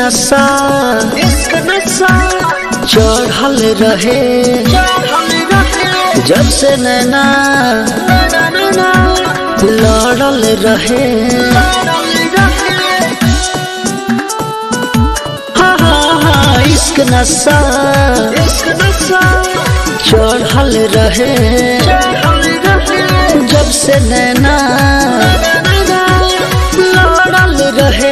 नशा इश्क नशा चढ़ल रहे जब से नैना लड़ल रहे हाँ हाँ हाँ इश्क नशा इश्क नशा चढ़ल रहे जब से नैना लड़ल रहे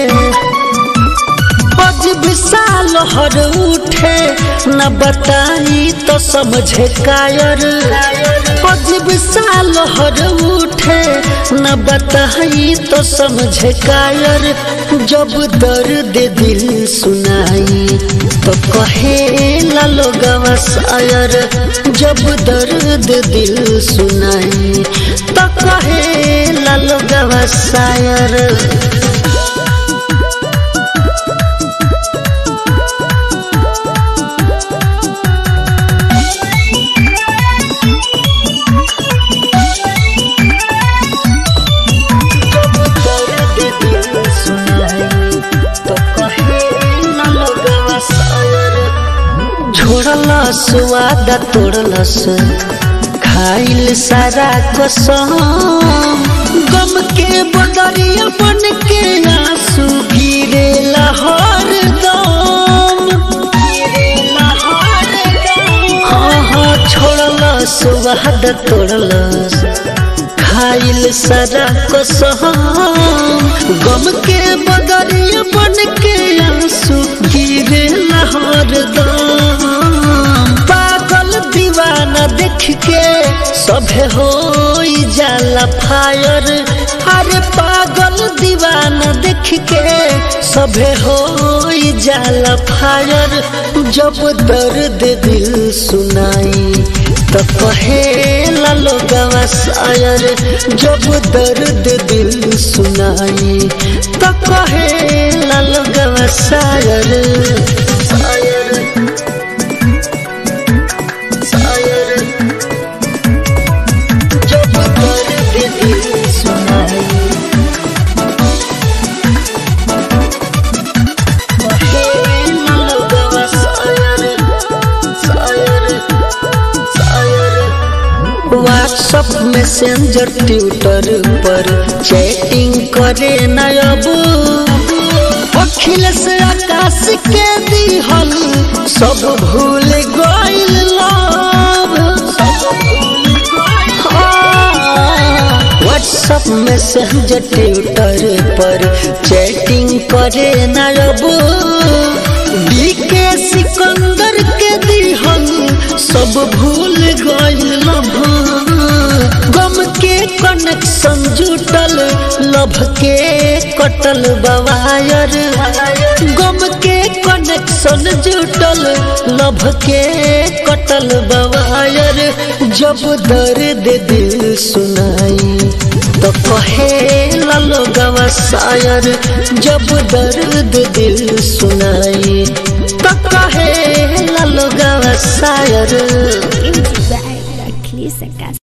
आज विशाल हर उठे न बताई तो समझे कायर आज विशाल हर उठे न बताई तो समझे कायर जब दर्द दिल सुनाई तो कहे लोगवा शायर जब दर्द दिल सुनाई तो कहे लोगवा शायर छोड़लस वादा तोड़लस खाइल सारा कसम गम के बदरिया बन के आंसू गिरे लहर दम हाँ हाँ छोड़लस वादा तोड़लस खाइल सारा कसम गम के बदरिया बन के आंसू गिरे लहर दम पागल दीवाना देख के सभे हो जाला फायर अरे पागल दीवाना देख के सभे हो जाला फायर जब दर्द दिल सुनाई तो कहे लोगवा शायर जब दर्द दिल सुनाई तो कहे लोगवा शायर शायर शायर जब दर्द दिल सुनाई कहे लोगवा शायर शायर शायर व्हाट्सअप मैसेंजर ट्विटर पर चैटिंग करे न अब अखिलेश आकाश के दिहल सब भूल गइल लव व्हाट्सअप मैसेंजर ट्विटर पर चैटिंग करे न अब बीके सिकंदर के दिहल सब भूल गइल लभ गम के कनेक्शन जुटल लभ के कटल बवायर गम के कनेक्शन जुटल लभ के कटल बवायर जब दर्द दिल सुनाई तो कहे लोगवा शायर जब दर्द दिल सुनाई तो कहे लोगवा शायर Music by Achilles Acas.